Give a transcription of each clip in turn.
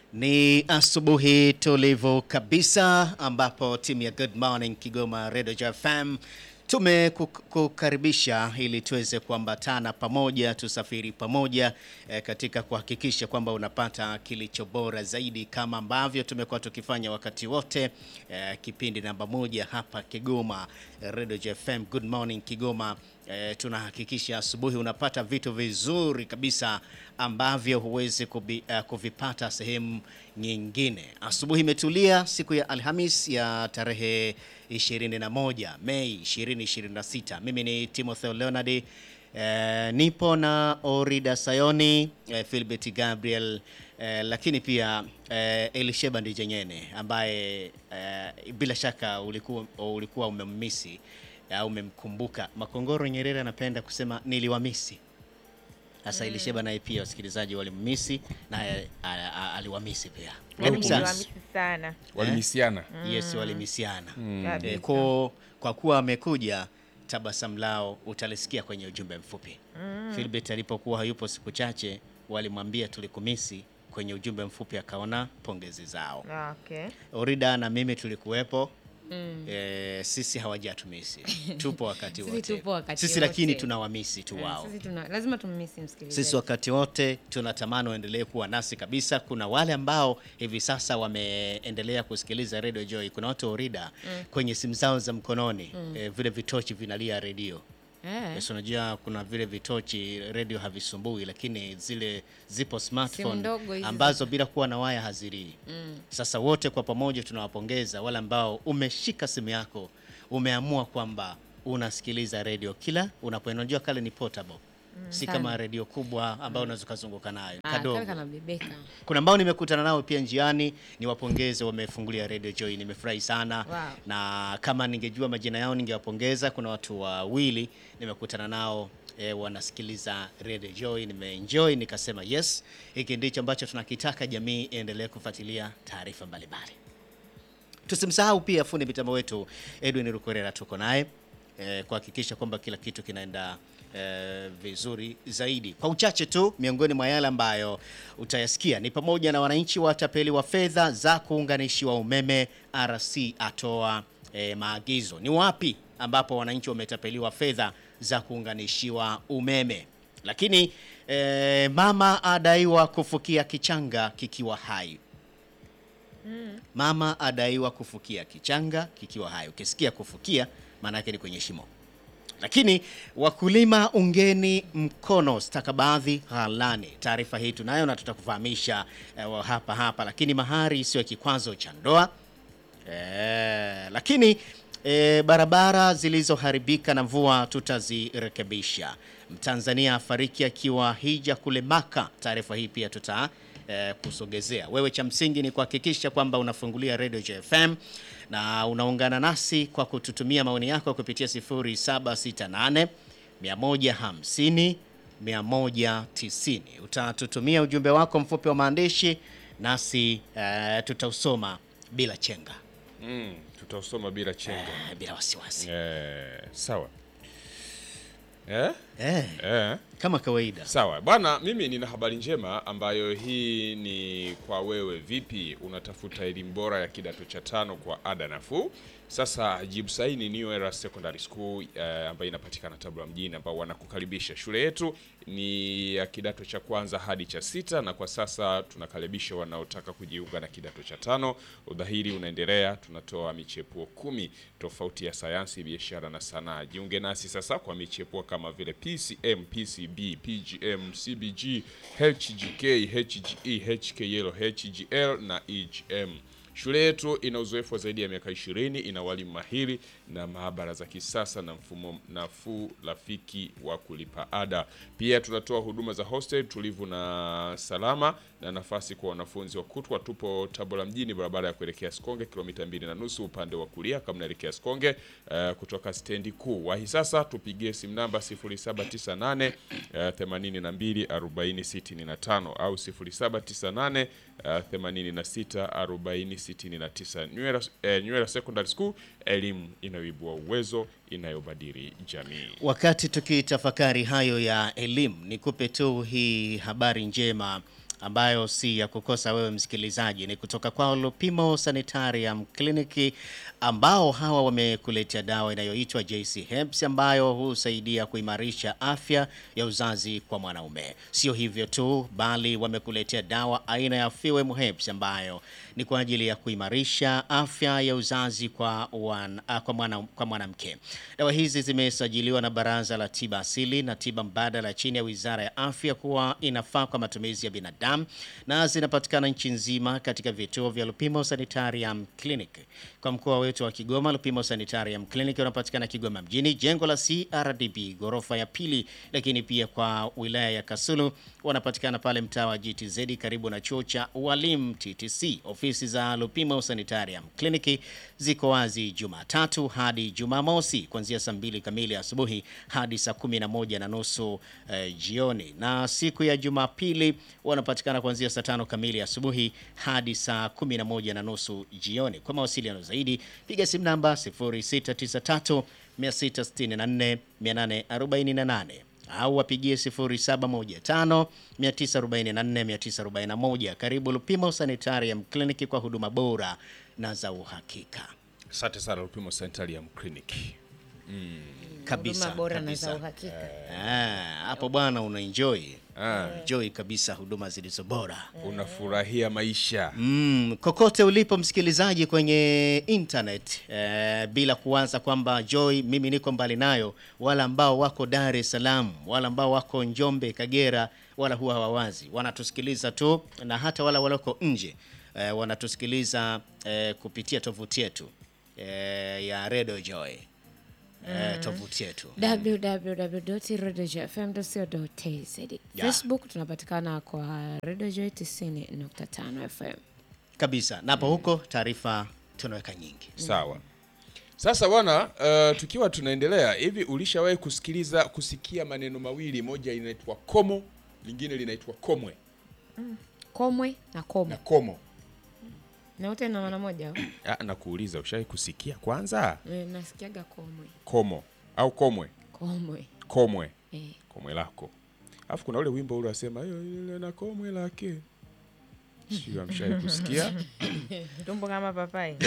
Ni asubuhi tulivu kabisa ambapo timu ya Good Morning Kigoma Radio FM tumekukaribisha ili tuweze kuambatana pamoja, tusafiri pamoja eh, katika kuhakikisha kwamba unapata kilicho bora zaidi kama ambavyo tumekuwa tukifanya wakati wote. Eh, kipindi namba moja hapa Kigoma Radio FM Good Morning Kigoma. Eh, tunahakikisha asubuhi unapata vitu vizuri kabisa ambavyo huwezi kubi, uh, kuvipata sehemu nyingine. Asubuhi imetulia siku ya Alhamis ya tarehe 21 Mei 2026. Mimi ni Timothy Leonard. Eh, nipo na Orida Sayoni, eh, Philbert Gabriel eh, lakini pia eh, Elisheba Ndijenyene ambaye eh, bila shaka ulikuwa, ulikuwa umemmisi au umemkumbuka. Makongoro Nyerere anapenda kusema niliwamisi. Sasa Elisheba naye pia wasikilizaji walimmisi naye aliwamisi pia. Karibu sana. Niliwamisi sana. walimisiana Yes, walimisiana. Kabisa. Eh, kwa, kwa kuwa amekuja tabasamu lao utalisikia kwenye ujumbe mfupi. Philbert alipokuwa hayupo siku chache walimwambia tulikumisi kwenye ujumbe mfupi akaona pongezi zao. Okay. Orida na mimi tulikuwepo. Eh, sisi hawajatumisi. Tupo wakati Sisi wote. tupo wakati Sisi wote. lakini tunawamisi tu Eh, wao. Sisi tuna lazima tummisi msikilizaji. Sisi wakati wote tunatamani waendelee kuwa nasi kabisa. Kuna wale ambao hivi sasa wameendelea kusikiliza Radio Joy. Kuna watu Orida kwenye simu zao za mkononi eh, vile vitochi vinalia redio. Eh, Yes, unajua kuna vile vitochi redio havisumbui, lakini zile zipo smartphone ndogo hizi ambazo bila kuwa na waya hazilii. Sasa wote kwa pamoja tunawapongeza wale ambao umeshika simu yako, umeamua kwamba unasikiliza redio kila unapoenda. Unajua kale ni portable, si sana. kama redio kubwa ambayo unaweza ukazunguka nayo ah, kadogo. kale kanabebeka. Kuna ambao nimekutana nao pia njiani, niwapongeze, wamefungulia Radio Joy, nimefurahi sana Wow. na kama ningejua majina yao ningewapongeza. Kuna watu wawili nimekutana nao e, wanasikiliza Radio Joy, nimeenjoy, nikasema yes, hiki ndicho ambacho tunakitaka, jamii iendelee kufuatilia taarifa mbalimbali. Tusimsahau pia fundi mitambo wetu Edwin Rukorera, tuko naye eh, kuhakikisha kwamba kila kitu kinaenda eh, vizuri zaidi. Kwa uchache tu, miongoni mwa yale ambayo utayasikia ni pamoja na wananchi watapeliwa fedha za kuunganishiwa umeme, RC atoa eh, maagizo. Ni wapi ambapo wananchi wametapeliwa fedha za kuunganishiwa umeme? Lakini eh, mama adaiwa kufukia kichanga kikiwa hai. Mama adaiwa kufukia kichanga kikiwa hai. Ukisikia kufukia, maana yake ni kwenye shimo. Lakini wakulima ungeni mkono stakabadhi ghalani. Taarifa hii tunayo na tutakufahamisha eh, hapa hapa. Lakini mahari sio kikwazo cha ndoa. Eh, lakini eh, barabara zilizoharibika na mvua tutazirekebisha. Mtanzania afariki akiwa hija kule Maka. Taarifa hii pia tuta eh, kusogezea. Wewe cha msingi ni kuhakikisha kwamba unafungulia Radio JFM na unaungana nasi kwa kututumia maoni yako kupitia 0768 150 190. Utatutumia ujumbe wako mfupi wa maandishi nasi eh, tutausoma bila chenga mm, tutausoma bila chenga eh, bila wasiwasi eh, sawa eh? eh, Eh. kama kawaida. Sawa bwana, mimi nina habari njema ambayo hii ni kwa wewe. Vipi, unatafuta elimu bora ya kidato cha tano kwa ada nafuu? Sasa jibu sahihi ni New Era Secondary School eh, ambayo inapatikana Tabora mjini, ambao wanakukaribisha. Shule yetu ni ya kidato cha kwanza hadi cha sita, na kwa sasa tunakaribisha wanaotaka kujiunga na kidato cha tano. Udhahiri unaendelea, tunatoa michepuo kumi tofauti ya sayansi, biashara na sanaa. Jiunge nasi sasa kwa michepuo kama vile PCM, PCB, PGM, CBG, HGK, HGE, HKL, HGL na EGM. Shule yetu ina uzoefu wa zaidi ya miaka 20, ina walimu mahiri na maabara za kisasa na mfumo nafuu rafiki wa kulipa ada. Pia tunatoa huduma za hostel tulivu na salama na nafasi kwa wanafunzi wa kutwa. Tupo Tabora mjini, barabara ya kuelekea Sikonge, kilomita mbili na nusu upande wa kulia kama unaelekea Sikonge eh, kutoka stendi kuu. Wahi sasa, tupigie simu namba 0798 eh, 82 40 65 au 0798 eh, 86 40 69. Nywera, eh, Nywera Secondary School, elimu inayoibua uwezo, inayobadili jamii. Wakati tukitafakari hayo ya elimu, nikupe tu hii habari njema ambayo si ya kukosa wewe msikilizaji, ni kutoka kwa Lupimo Sanitarium Clinic ambao hawa wamekuletea dawa inayoitwa JC Herbs ambayo husaidia kuimarisha afya ya uzazi kwa mwanaume. Sio hivyo tu, bali wamekuletea dawa aina ya Fewem Herbs ambayo ni kwa ajili ya kuimarisha afya ya uzazi kwa wan, ah, kwa mwana, kwa mwanamke. Dawa hizi zimesajiliwa na Baraza la Tiba Asili na Tiba Mbadala chini ya Wizara ya Afya kuwa inafaa kwa matumizi ya binadamu na zinapatikana nchi nzima katika vituo vya Lupimo Sanitarium Clinic. Kwa mkoa wetu wa Kigoma, Lupimo Sanitarium Clinic unapatikana Kigoma mjini, jengo la CRDB ghorofa ya pili, lakini pia kwa wilaya ya Kasulu wanapatikana pale mtaa wa GTZ karibu na chuo cha ualimu TTC. Ofisi za Lupimo Sanitarium Clinic ziko wazi Jumatatu hadi Jumamosi kuanzia saa mbili kamili asubuhi hadi saa kumi na moja na nusu eh, jioni, na siku ya Jumapili wanapatikana kuanzia saa tano kamili asubuhi hadi saa kumi na moja na nusu jioni. Kwa mawasiliano zaidi piga simu namba 0693 664 848 au wapigie 0715 944 941. Karibu Lupimo Sanitarium Clinic kwa huduma bora na za uhakika Asante sana Lupimo Sanitarium Clinic. kabisa Huduma bora na kabisa. za uhakika. Ah, hapo bwana una enjoy Ah, enjoy kabisa huduma zilizo bora. unafurahia maisha. Mm, kokote ulipo msikilizaji kwenye internet eh, bila kuanza kwamba Joy mimi niko mbali nayo, wala ambao wako Dar es Salaam, wala ambao wako Njombe, Kagera, wala huwa hawawazi, wanatusikiliza tu, na hata wala walioko nje eh, wanatusikiliza eh, kupitia tovuti yetu eh, ya Radio Joy eh, tovuti yetu www.radiojfm.co.tz Facebook tunapatikana kwa Radio Joy 90.5 FM. kabisa, napo huko taarifa tunaweka nyingi. Sawa. Sasa bwana, uh, tukiwa tunaendelea hivi, ulishawahi kusikiliza kusikia maneno mawili, moja inaitwa komo, lingine linaitwa komwe Komwe na komo na komo. na wote na maana moja. au? Ah, nakuuliza ushawahi kusikia kwanza Eh, Nasikiaga komwe komo au komwe? komwe Komwe, eh. komwe lako. Alafu kuna ule wimbo ule wasema hiyo ile na komwe lake. Sio amshawahi kusikia? tumbo kama papai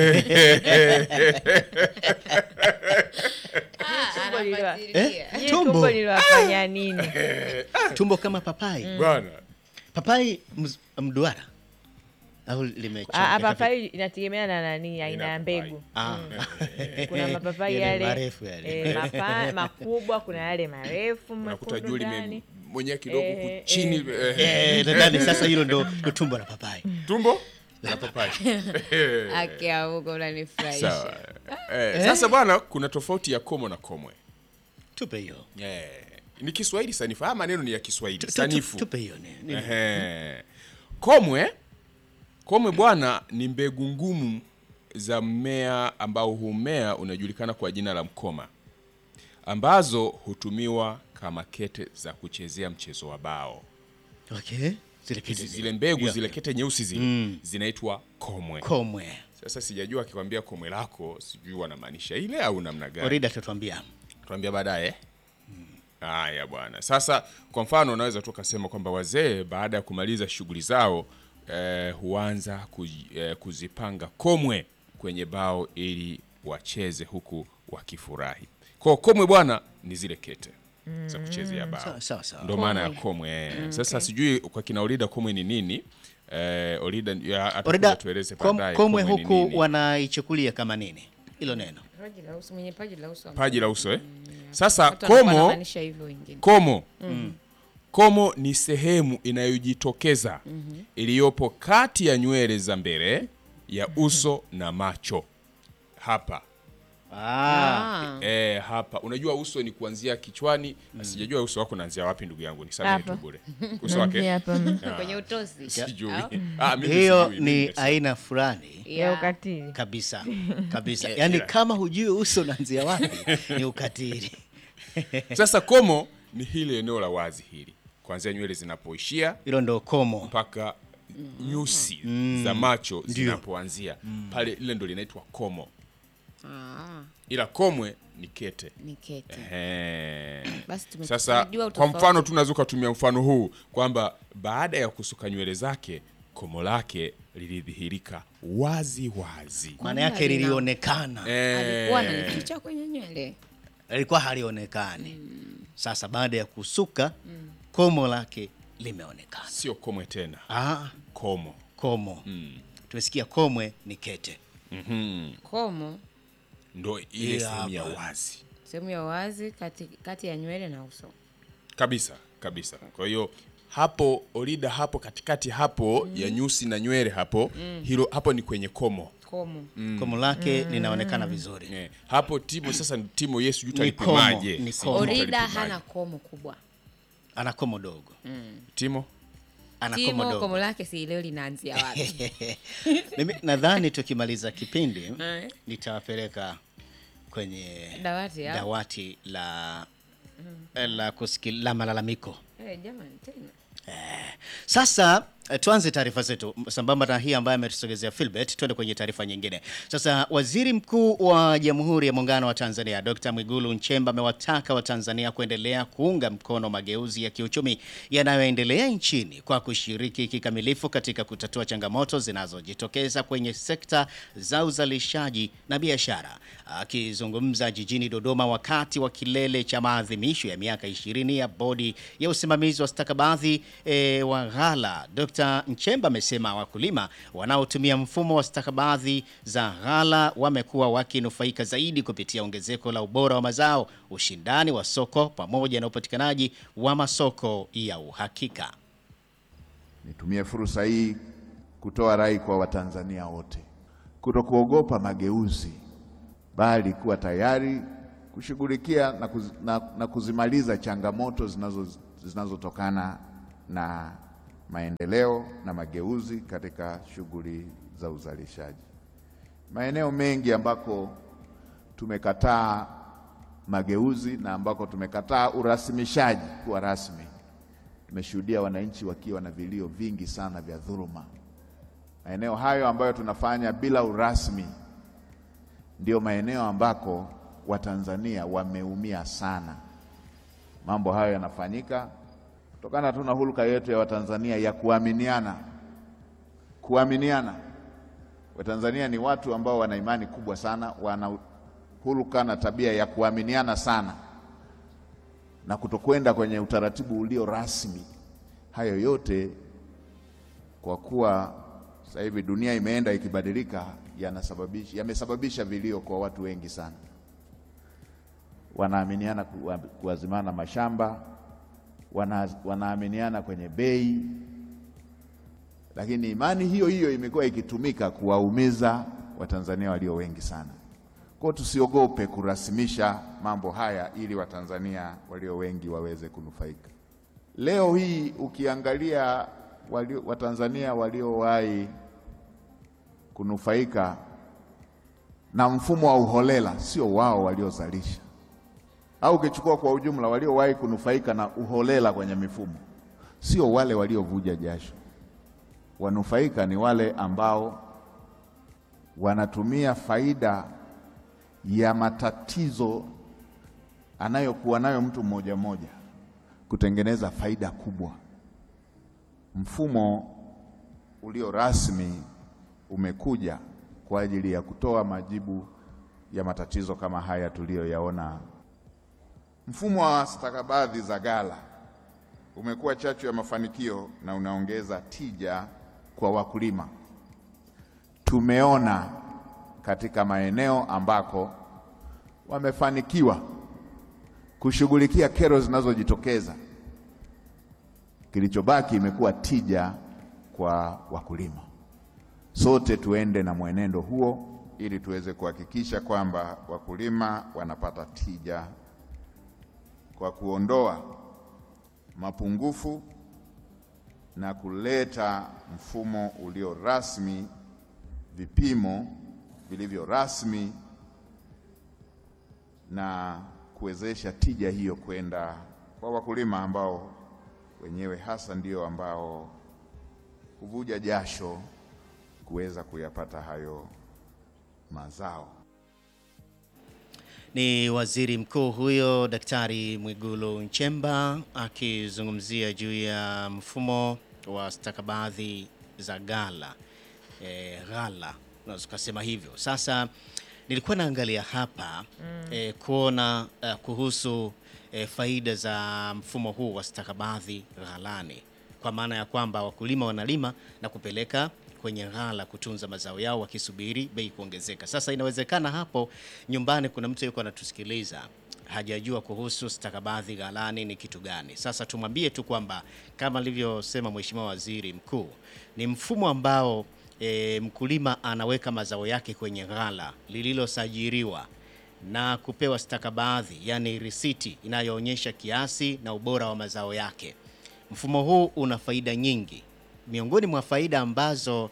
Tumbo liliwa- Nyie Tumbo. tumbo liliwafanya nini Tumbo kama papai Bwana. papai mz- mduara au limechomeka Ah, ah, vipi? papai inategemea na nani aina ya papai. mbegu Ah. kuna mapapai Yale yale marefu yale. eh, mapa, makubwa kuna yale marefu Unakuta mekundu juu lime ndani mwenyewe kidogo Eh, huku eh, chini eh. eh, Eh, nadhani sasa hilo ndo ndo tumbo la papai tumbo la papai. Akiamuka unanifurahisha. Sawa. Eh, sasa bwana, kuna tofauti ya komo na komwe. tupe hiyo Eh, ni Kiswahili sanifu. Haya maneno ni ya Kiswahili Tu- tu- sanifu. tupe hiyo ni- ni- Ehe. Komwe, komwe bwana ni mbegu ngumu za mmea ambao humea unajulikana kwa jina la mkoma, ambazo hutumiwa kama kete za kuchezea mchezo wa bao. okay zile Hizi pete zile mbegu Yeah. zile kete nyeusi zile zinaitwa komwe. komwe Sasa sijajua akikwambia komwe lako, sijui wanamaanisha ile au namna gani. orida tutwambia tuambia baadaye. Haya bwana. Sasa kwa mfano unaweza tu ukasema kwamba wazee baada ya kumaliza shughuli zao eh, huanza kuji, eh, kuzipanga komwe kwenye bao ili wacheze huku wakifurahi. Kwa komwe bwana ni zile kete za kuchezea bao. sawa sawa sawa Ndio maana ya komwe. eh. Sasa sijui kwa kina Olida komwe ni nini? Eh, Olida ya- atakuja orida tueleze kom, baadaye komwe komwe ni huku nini. wanaichukulia kama nini hilo neno Paji la uso, mwenye paji la uso. Paji la uso eh? Sasa Watu wanakuwa komo wanamaanisha hivyo wengine. Komo. Komo ni sehemu inayojitokeza iliyopo kati ya nywele za mbele ya uso na macho. Hapa. ah. Ah. E, hapa. Unajua uso ni kuanzia kichwani. Sijajua uso wako unaanzia wapi ndugu yangu. Nisamehe tu Hapa. bure. Uso wake? hapa Kwenye utosi. Sijui. Au? Ah, mimi hiyo sijui, ni mimi sijui. aina fulani ya ukatili kabisa kabisa Yeah, yaani yeah. kama hujui uso unaanzia wapi ni ukatili Sasa komo ni hili eneo la wazi hili. Kuanzia nywele zinapoishia hilo ndo komo mpaka nyusi za macho zinapoanzia pale, lile ndo linaitwa komo. Ah. ila komwe ni kete. ni kete. Ehe. Basi tume- Sasa tunajua kwa utofauti. mfano tunaweza ukatumia mfano huu kwamba baada ya kusuka nywele zake komo lake lilidhihirika wazi wazi. maana yake lina- lilionekana alikuwa ananificha lilikuwa nywele lilikuwa halionekani sasa baada ya kusuka komo lake limeonekana Sio komwe tena, ah, komo. komo tumesikia komwe ni kete komo Ndo ile Hii sehemu ya hapa. wazi sehemu ya wazi kati, kati ya nywele na uso kabisa kabisa. Kwa hiyo hapo Orida, hapo katikati hapo ya nyusi na nywele hapo, hilo hapo ni kwenye komo komo komo lake linaonekana vizuri Eh, hapo Timo sasa Timo Yesu juu Ni komo, talipimaje? ni Sijui komo. orida utalipimaje. hana komo kubwa ana komo dogo Timo ana komo timo dogo komo lake si leo linaanzia wapi mimi nadhani tukimaliza kipindi Eh. nitawapeleka kwenye Dawati, au? dawati la la, kusikil, la malalamiko Eh, jamani tena Sasa eh, tuanze taarifa zetu sambamba na hii ambayo ametusogezea Philbert. Tuende kwenye taarifa nyingine. Sasa waziri mkuu wa Jamhuri ya Muungano wa Tanzania Dr. Mwigulu Nchemba amewataka Watanzania kuendelea kuunga mkono mageuzi ya kiuchumi yanayoendelea nchini kwa kushiriki kikamilifu katika kutatua changamoto zinazojitokeza kwenye sekta za uzalishaji na biashara. Akizungumza jijini Dodoma wakati wa kilele cha maadhimisho ya miaka 20 ya bodi ya usimamizi wa stakabadhi e, wa ghala, Dr. Nchemba amesema wakulima wanaotumia mfumo wa stakabadhi za ghala wamekuwa wakinufaika zaidi kupitia ongezeko la ubora wa mazao, ushindani wa soko pamoja na upatikanaji wa masoko ya uhakika. Nitumie fursa hii kutoa rai kwa Watanzania wote kutokuogopa mageuzi, bali kuwa tayari kushughulikia na, kuz, na, na kuzimaliza changamoto zinazo zinazotokana na maendeleo na mageuzi katika shughuli za uzalishaji. Maeneo mengi ambako tumekataa mageuzi na ambako tumekataa urasimishaji kuwa rasmi tumeshuhudia wananchi wakiwa na vilio vingi sana vya dhuluma. Maeneo hayo ambayo tunafanya bila urasmi ndio maeneo ambako Watanzania wameumia sana. Mambo hayo yanafanyika kutokana tu na hulka yetu ya Watanzania ya kuaminiana. Kuaminiana, Watanzania ni watu ambao wana imani kubwa sana, wana hulka na tabia ya kuaminiana sana na kutokwenda kwenye utaratibu ulio rasmi. Hayo yote kwa kuwa sasa hivi dunia imeenda ikibadilika, yanasababisha yamesababisha vilio kwa watu wengi sana. Wanaaminiana kuwa- kuazimana mashamba, wana, wanaaminiana kwenye bei, lakini imani hiyo hiyo imekuwa ikitumika kuwaumiza Watanzania walio wengi sana. Kwa hiyo tusiogope kurasimisha mambo haya ili Watanzania walio wengi waweze kunufaika. Leo hii ukiangalia walio, Watanzania waliowahi kunufaika na mfumo wa uholela sio wao waliozalisha, au ukichukua kwa ujumla, waliowahi kunufaika na uholela kwenye mifumo sio wale waliovuja jasho. Wanufaika ni wale ambao wanatumia faida ya matatizo anayokuwa nayo mtu mmoja mmoja kutengeneza faida kubwa. Mfumo ulio rasmi umekuja kwa ajili ya kutoa majibu ya matatizo kama haya tuliyoyaona. Mfumo wa stakabadhi za ghala umekuwa chachu ya mafanikio na unaongeza tija kwa wakulima. Tumeona katika maeneo ambako wamefanikiwa kushughulikia kero zinazojitokeza, kilichobaki imekuwa tija kwa wakulima. Sote tuende na mwenendo huo ili tuweze kuhakikisha kwamba wakulima wanapata tija kwa kuondoa mapungufu na kuleta mfumo ulio rasmi, vipimo vilivyo rasmi na kuwezesha tija hiyo kwenda kwa wakulima ambao wenyewe hasa ndio ambao huvuja jasho kuweza kuyapata hayo mazao. Ni waziri mkuu huyo Daktari Mwigulu Nchemba akizungumzia juu ya mfumo wa stakabadhi za ghala e, ghala unaweza ukasema hivyo. Sasa nilikuwa naangalia hapa e, kuona uh, kuhusu e, faida za mfumo huu wa stakabadhi ghalani, kwa maana ya kwamba wakulima wanalima na kupeleka kwenye ghala kutunza mazao yao wakisubiri bei kuongezeka. Sasa inawezekana hapo nyumbani kuna mtu yuko anatusikiliza hajajua kuhusu stakabadhi ghalani ni kitu gani. Sasa tumwambie tu kwamba kama alivyosema Mheshimiwa Waziri Mkuu, ni mfumo ambao e, mkulima anaweka mazao yake kwenye ghala lililosajiliwa na kupewa stakabadhi, yani risiti inayoonyesha kiasi na ubora wa mazao yake. Mfumo huu una faida nyingi. Miongoni mwa faida ambazo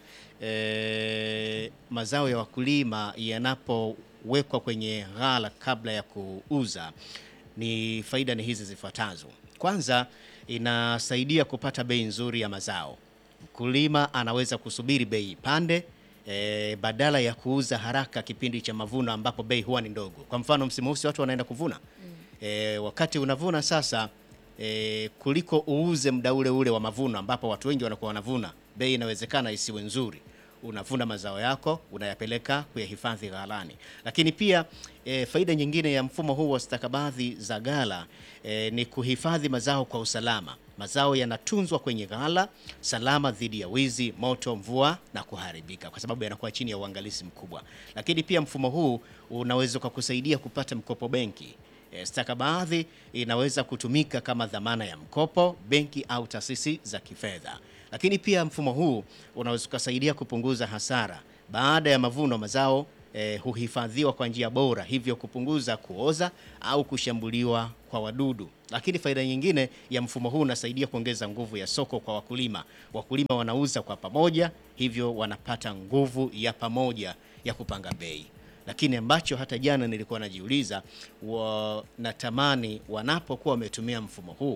e, mazao ya wakulima yanapowekwa kwenye ghala kabla ya kuuza ni faida ni hizi zifuatazo. Kwanza, inasaidia kupata bei nzuri ya mazao. Mkulima anaweza kusubiri bei ipande e, badala ya kuuza haraka kipindi cha mavuno ambapo bei huwa ni ndogo. Kwa mfano msimu huu si watu wanaenda kuvuna e, wakati unavuna sasa e, kuliko uuze muda ule ule wa mavuno ambapo watu wengi wanakuwa wanavuna, bei inawezekana isiwe nzuri. Unavuna mazao yako unayapeleka kuyahifadhi ghalani. Lakini pia e, faida nyingine ya mfumo huu wa stakabadhi za ghala e, ni kuhifadhi mazao kwa usalama. Mazao yanatunzwa kwenye ghala salama dhidi ya wizi, moto, mvua na kuharibika, kwa sababu yanakuwa chini ya uangalizi mkubwa. Lakini pia mfumo huu unaweza kukusaidia kupata mkopo benki. E, stakabadhi inaweza kutumika kama dhamana ya mkopo benki au taasisi za kifedha. Lakini pia mfumo huu unaweza kusaidia kupunguza hasara baada ya mavuno. Mazao e, huhifadhiwa kwa njia bora, hivyo kupunguza kuoza au kushambuliwa kwa wadudu. Lakini faida nyingine ya mfumo huu unasaidia kuongeza nguvu ya soko kwa wakulima. Wakulima wanauza kwa pamoja, hivyo wanapata nguvu ya pamoja ya kupanga bei lakini ambacho hata jana nilikuwa najiuliza, wanatamani wanapokuwa wametumia mfumo huu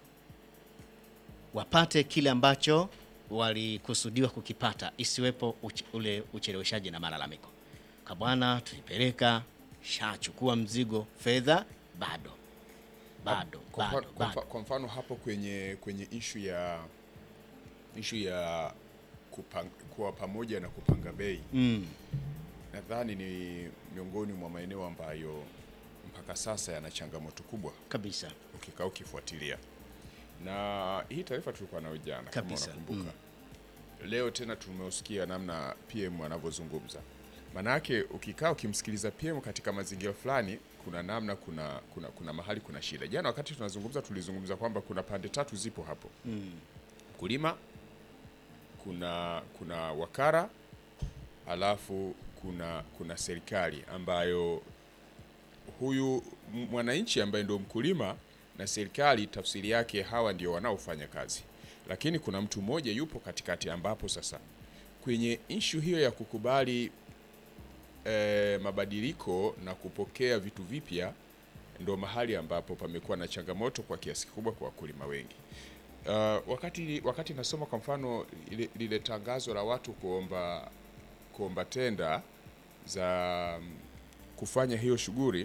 wapate kile ambacho walikusudiwa kukipata, isiwepo uch ule ucheleweshaji na malalamiko. Kabwana, tulipeleka shachukua mzigo, fedha bado bado Kwa mfano- bado kwa mfa- bado. kwa mfano hapo kwenye kwenye ishu ya ishu ya kupang, kuwa pamoja na kupanga bei Mm, nadhani ni miongoni mwa maeneo ambayo mpaka sasa yana changamoto kubwa kabisa ukikaa ukifuatilia, na hii taarifa tulikuwa nayo jana kama Kabisa, unakumbuka. Leo tena tumeusikia namna PM anavyozungumza. Maanake ukikaa ukimsikiliza PM katika mazingira fulani, kuna namna, kuna, kuna, kuna mahali kuna shida. Jana wakati tunazungumza, tulizungumza kwamba kuna pande tatu zipo hapo, mkulima, kuna kuna wakara, alafu kuna kuna serikali ambayo huyu m- mwananchi ambaye ndio mkulima na serikali, tafsiri yake hawa ndio wanaofanya kazi, lakini kuna mtu mmoja yupo katikati, ambapo sasa kwenye ishu hiyo ya kukubali eh, mabadiliko na kupokea vitu vipya, ndo mahali ambapo pamekuwa na changamoto kwa kiasi kikubwa kwa wakulima wengi. Uh, wakati wakati nasoma kwa mfano ile- lile tangazo la watu kuomba kuomba tenda za mm, kufanya hiyo shughuli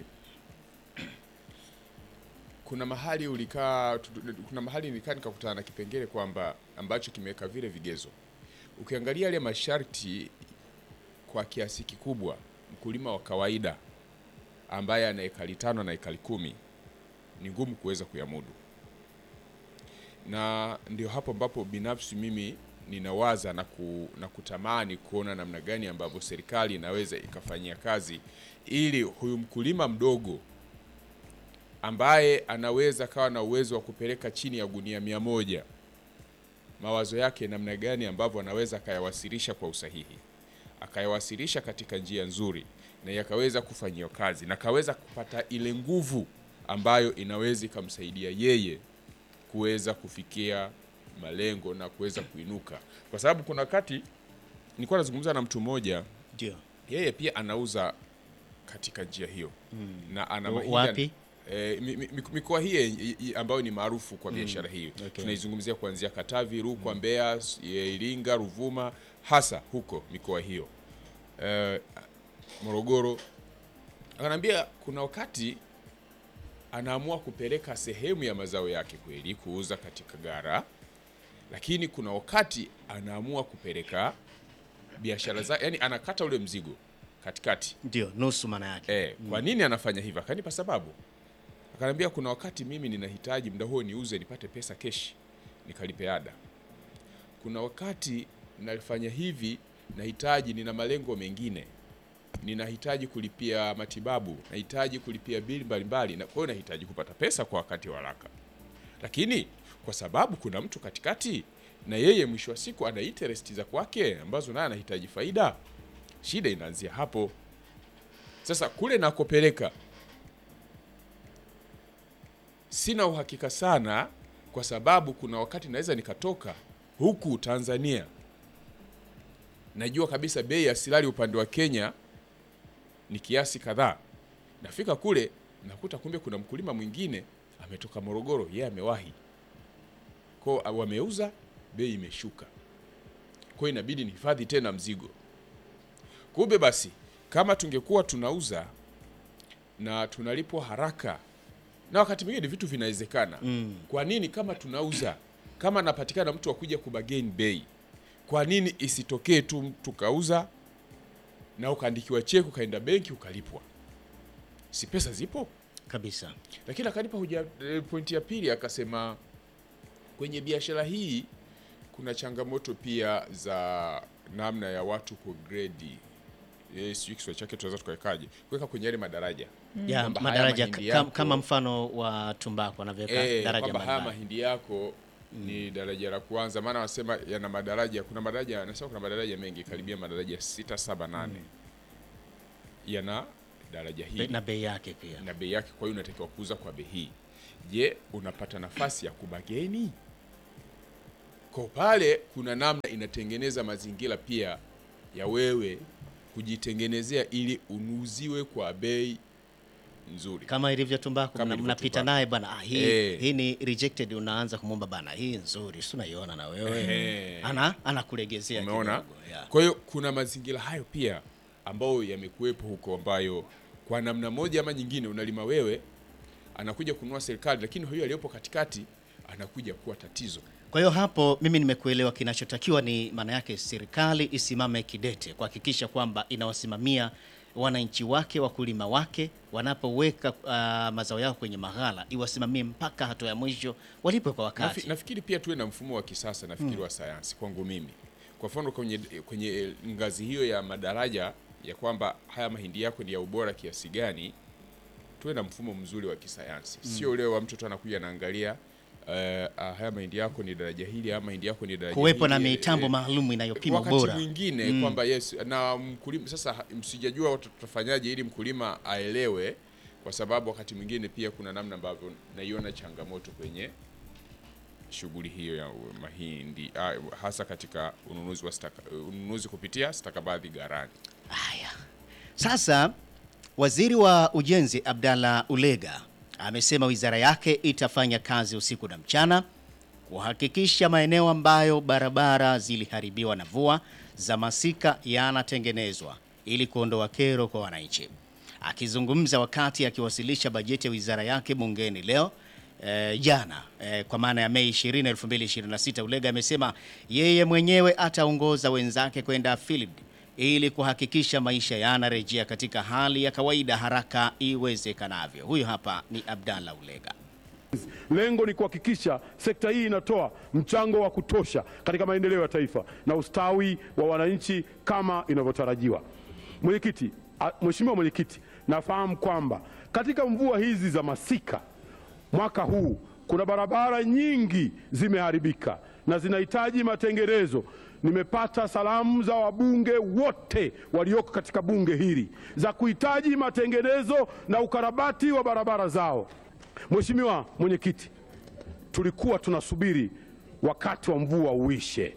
kuna mahali ulikaa tu- tu- kuna mahali nilikaa nikakutana na kipengele kwamba ambacho kimeweka vile vigezo. Ukiangalia yale masharti kwa kiasi kikubwa, mkulima wa kawaida ambaye ana ekari tano na ekari kumi ni ngumu kuweza kuyamudu, na ndio hapo ambapo binafsi mimi ninawaza na, ku, na kutamani kuona namna gani ambavyo serikali inaweza ikafanyia kazi ili huyu mkulima mdogo ambaye anaweza kawa na uwezo wa kupeleka chini ya gunia mia moja mawazo yake namna gani ambavyo anaweza akayawasilisha kwa usahihi, akayawasilisha katika njia nzuri na yakaweza kufanyiwa kazi na kaweza kupata ile nguvu ambayo inaweza ikamsaidia yeye kuweza kufikia malengo na kuweza kuinuka, kwa sababu kuna wakati nilikuwa nazungumza na mtu mmoja, ndio yeye pia anauza katika njia hiyo na ana Wa- mahindi- wapi? Eh, mi- mi- mikoa hii i- i- ambayo ni maarufu kwa biashara hii okay. tunaizungumzia kuanzia Katavi, Rukwa, Mbeya, s- eh, Iringa, Ruvuma, hasa huko mikoa hiyo eh, Morogoro. Akanambia kuna wakati anaamua kupeleka sehemu ya mazao yake kweli kuuza katika gara, lakini kuna wakati anaamua kupeleka biashara zake, yani anakata ule mzigo katikati. Ndio nusu maana yake. Eh, kwa nini anafanya hivyo? Akanipa sababu. Akaniambia kuna wakati mimi ninahitaji muda huo niuze nipate pesa keshi nikalipe ada. Kuna wakati nalifanya hivi nahitaji, nina malengo mengine, ninahitaji kulipia matibabu, nahitaji kulipia bili mbalimbali, na kwa hiyo nahitaji kupata pesa kwa wakati wa haraka. Lakini kwa sababu kuna mtu katikati na yeye mwisho wa siku ana interest za kwake ambazo naye anahitaji faida, shida inaanzia hapo. Sasa kule nakopeleka sina uhakika sana, kwa sababu kuna wakati naweza nikatoka huku Tanzania, najua kabisa bei ya silari upande wa Kenya ni kiasi kadhaa, nafika kule nakuta kumbe kuna mkulima mwingine ametoka Morogoro, yeye amewahi ko wameuza, bei imeshuka, kwa hiyo inabidi nihifadhi tena mzigo. Kumbe basi kama tungekuwa tunauza na tunalipwa haraka na wakati mwingine vitu vinawezekana. Kwa nini kama tunauza, kama anapatikana mtu akuja kubageni bei, kwa nini isitokee tu tukauza na ukaandikiwa cheki ukaenda benki ukalipwa? Si pesa zipo? Kabisa. Lakini akanipa hoja eh, pointi ya pili, akasema kwenye biashara hii kuna changamoto pia za namna ya watu kugredi eh, sijui Kiswahili chake tunaweza tukawekaje, kuweka kwenye yale madaraja Ya, Kwamba haya madaraja mahindi kam, yako- kama mfano wa tumbaku wanavyoweka Eh, daraja kwamba haya mbalimbali. mahindi yako ni daraja la kwanza, maana wasema yana madaraja. Kuna madaraja nasema, kuna madaraja mengi karibia madaraja sita saba nane yana daraja Be- hili na bei yake pia. na bei yake, kwa hiyo unatakiwa kuuza kwa bei hii. Je, unapata nafasi ya kubageni? Kwa pale kuna namna inatengeneza mazingira pia ya wewe kujitengenezea ili unuziwe kwa bei nzuri. Kama ilivyo tumbaku Kama mna- ilivyo mnapita tumbaku. naye bana, ah, hii, Eh. hii ni rejected, unaanza kumwomba bana, hii nzuri, si unaiona na wewe Ehe. ana anakulegezea Umeona? kidogo, ya. Kwa hiyo kuna mazingira hayo pia ambayo yamekuwepo huko, ambayo kwa namna moja ama nyingine unalima wewe, anakuja kununua serikali, lakini huyo aliyopo katikati anakuja kuwa tatizo. Kwa hiyo hapo mimi nimekuelewa, kinachotakiwa ni maana yake serikali isimame kidete kuhakikisha kwamba inawasimamia wananchi wake, wakulima wake wanapoweka ah, mazao yao kwenye maghala, iwasimamie mpaka hatua ya mwisho, walipwe kwa wakati. Nafi, nafikiri pia tuwe na mfumo wa kisasa nafikiri wa sayansi kwangu mimi. Kwa mfano kwenye, kwenye ngazi hiyo ya madaraja ya kwamba haya mahindi yako ni ya ubora kiasi gani, tuwe na mfumo mzuri wa kisayansi, sio ule wa mtoto anakuja anaangalia eh, ah, haya mahindi yako ni daraja hili, haya mahindi yako ni daraja Kuwepo na hili, mitambo eh, maalum inayopima wakati ubora. mwingine kwamba yes na mkulima sasa, ha- msijajua watu tutafanyaje ili mkulima aelewe, kwa sababu wakati mwingine pia kuna namna ambavyo naiona changamoto kwenye shughuli hiyo ya mahindi ah, hasa katika ununuzi wa staka, ununuzi kupitia stakabadhi gharani. Haya, sasa waziri wa ujenzi Abdalla Ulega amesema wizara yake itafanya kazi usiku na mchana kuhakikisha maeneo ambayo barabara ziliharibiwa na mvua za masika yanatengenezwa ili kuondoa kero kwa wananchi. Akizungumza wakati akiwasilisha bajeti ya wizara yake bungeni leo eh, jana eh, kwa maana ya Mei 20, 2026, Ulega amesema yeye mwenyewe ataongoza wenzake kwenda field ili kuhakikisha maisha yanarejea katika hali ya kawaida haraka iwezekanavyo. Huyu hapa ni Abdalla Ulega. Lengo ni kuhakikisha sekta hii inatoa mchango wa kutosha katika maendeleo ya taifa na ustawi wa wananchi kama inavyotarajiwa. Mwenyekiti, a- Mheshimiwa Mwenyekiti, nafahamu kwamba katika mvua hizi za masika mwaka huu kuna barabara nyingi zimeharibika na zinahitaji matengenezo. Nimepata salamu za wabunge wote walioko katika bunge hili za kuhitaji matengenezo na ukarabati wa barabara zao. Mheshimiwa Mwenyekiti, tulikuwa tunasubiri wakati wa mvua uishe.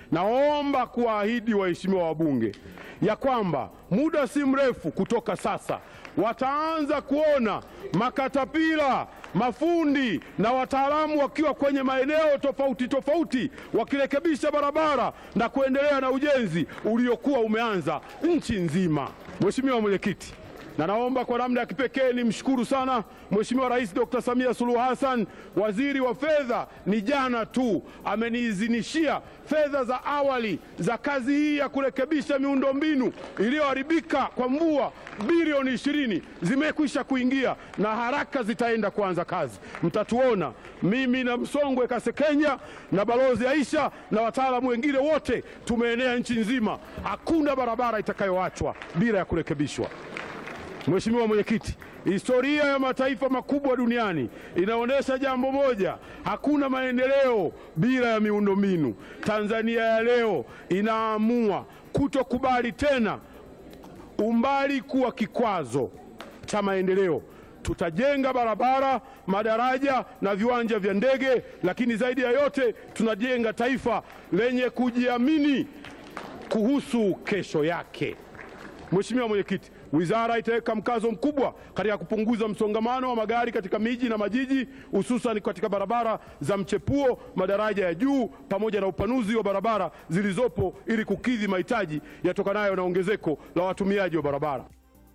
Naomba kuwaahidi waheshimiwa wabunge ya kwamba muda si mrefu kutoka sasa wataanza kuona makatapila, mafundi na wataalamu wakiwa kwenye maeneo tofauti tofauti wakirekebisha barabara na kuendelea na ujenzi uliokuwa umeanza nchi nzima. Mheshimiwa Mwenyekiti, na naomba kwa namna ya kipekee nimshukuru sana Mheshimiwa Rais Dr. Samia Suluhu Hassan, waziri wa fedha, ni jana tu ameniidhinishia fedha za awali za kazi hii ya kurekebisha miundombinu iliyoharibika kwa mvua bilioni ishirini zimekwisha kuingia na haraka zitaenda kuanza kazi. Mtatuona mimi na Msongwe Kasekenya na Balozi Aisha na wataalamu wengine wote tumeenea nchi nzima. Hakuna barabara itakayoachwa bila ya kurekebishwa. Mheshimiwa Mwenyekiti, historia ya mataifa makubwa duniani inaonyesha jambo moja: hakuna maendeleo bila ya miundombinu. Tanzania ya leo inaamua kutokubali tena umbali kuwa kikwazo cha maendeleo. Tutajenga barabara, madaraja na viwanja vya ndege, lakini zaidi ya yote tunajenga taifa lenye kujiamini kuhusu kesho yake. Mheshimiwa Mwenyekiti, wizara itaweka mkazo mkubwa katika kupunguza msongamano wa magari katika miji na majiji, hususan katika barabara za mchepuo, madaraja ya juu pamoja na upanuzi wa barabara zilizopo ili kukidhi mahitaji yatokanayo na ongezeko la watumiaji wa barabara.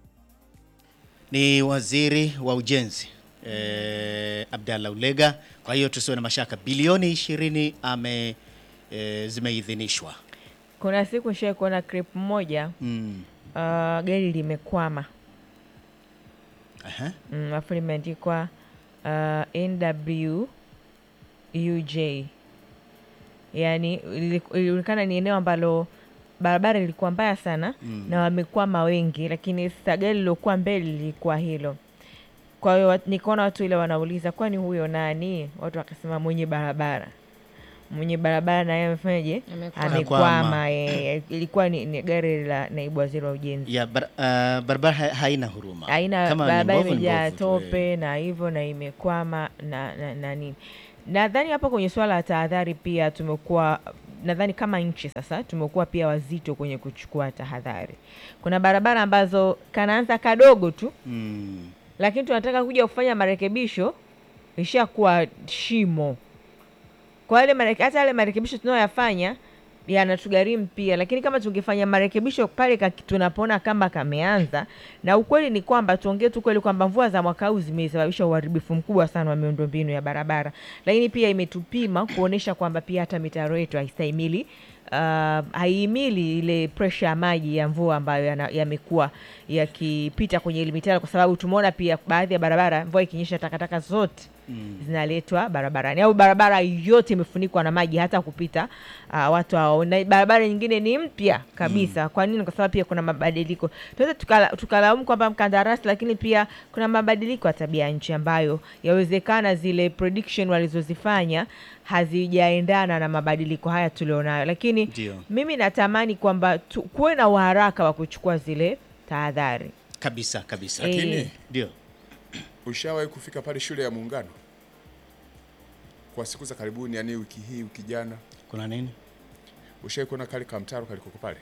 Ni waziri wa ujenzi eh, Abdallah Ulega. Kwa hiyo tusiwe na mashaka, bilioni 20 ame eh, zimeidhinishwa. Kuna siku nishai kuona clip moja Mm. uh, gari limekwama Aha. mm, alafu limeandikwa uh, NW UJ, yaani ili- ilionekana ni eneo ambalo barabara ilikuwa mbaya sana mm. na wamekwama wengi, lakini sasa gari lilokuwa mbele lilikuwa hilo. Kwa hiyo wat- nikaona watu ile wanauliza kwani huyo nani? Watu wakasema mwenye barabara mwenye barabara naye amefanyaje? Amekwama. Amekwama. eh, ilikuwa ni, ni gari la naibu waziri wa ujenzi Ya bar, uh, barabara ha- haina huruma. aina Kama ni barabara mbovu, ni imejaa mbovu tu, eh. tope na hivyo na imekwama na, na, na nini. Nadhani hapa kwenye swala la tahadhari pia tumekuwa nadhani kama nchi sasa tumekuwa pia wazito kwenye kuchukua tahadhari. Kuna barabara ambazo kanaanza kadogo tu, Mm. lakini tunataka kuja kufanya marekebisho ishakuwa shimo. Kwa yale mareke, hata yale marekebisho tunayoyafanya yanatugharimu pia, lakini kama tungefanya marekebisho pale kaki- tunapoona kama kameanza, na ukweli ni kwamba tuongee tu kweli kwamba mvua za mwaka huu zimesababisha uharibifu mkubwa sana wa miundombinu ya barabara, lakini pia imetupima kuonesha kwamba pia hata mitaro yetu haistahimili uh, haihimili ile presha ya maji ya mvua ambayo yana- yamekuwa yakipita kwenye ile mitaro, kwa sababu tumeona pia baadhi ya barabara mvua ikinyesha, takataka zote zinaletwa barabarani au barabara yote imefunikwa na maji hata kupita uh, watu hao, na barabara nyingine ni mpya kabisa. Kwa nini? Kwa sababu pia kuna mabadiliko. Tunaweza tukala- tukalaumu kwamba mkandarasi, lakini pia kuna mabadiliko ya tabia ya nchi ambayo yawezekana zile prediction walizozifanya hazijaendana na mabadiliko haya tulionayo, lakini Ndio. mimi natamani kwamba tu- kuwe na uharaka wa kuchukua zile tahadhari. Kabisa kabisa. Eh. Lakini Ndio. ushawahi kufika pale shule ya Muungano kwa siku za karibuni, yani wiki hii, wiki jana, Kuna nini? ushawahi kuona kale kamtaro kalikoko pale,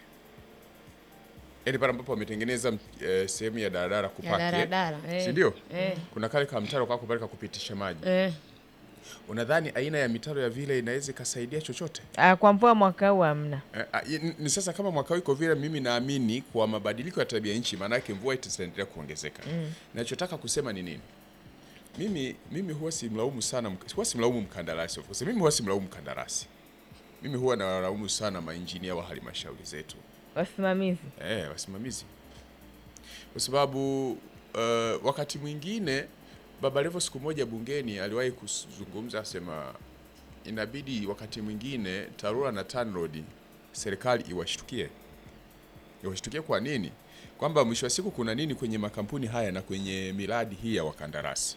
yaani pale ambapo wametengeneza eh, sehemu ya daladala kupaki, eh? daladala, eh. si ndio? Eh. Kuna kale kamtaro kako pale kakupitisha maji. Eh, Unadhani aina ya mitaro ya vile inaweza ikasaidia chochote? Uh, kwa mvua mwaka huu hamna. Eh, ah, ni- ni sasa kama mwaka huu iko vile, mimi naamini kwa mabadiliko ya tabia nchi, maana yake mvua itaendelea kuongezeka. Nachotaka kusema ni nini? Mimi mimi huwa simlaumu sana, mk- huwa simlaumu mkandarasi of course. Mimi huwa simlaumu mkandarasi, mimi huwa nawalaumu sana mainjinia wa halmashauri zetu Wasimamizi eh, wasimamizi, kwa sababu uh, wakati mwingine Baba Levo siku moja bungeni aliwahi kuzungumza asema inabidi wakati mwingine TARURA na TANROADS serikali iwashtukie. Iwashtukie kwa nini? Kwamba mwisho wa siku kuna nini kwenye makampuni haya na kwenye miradi hii ya wakandarasi.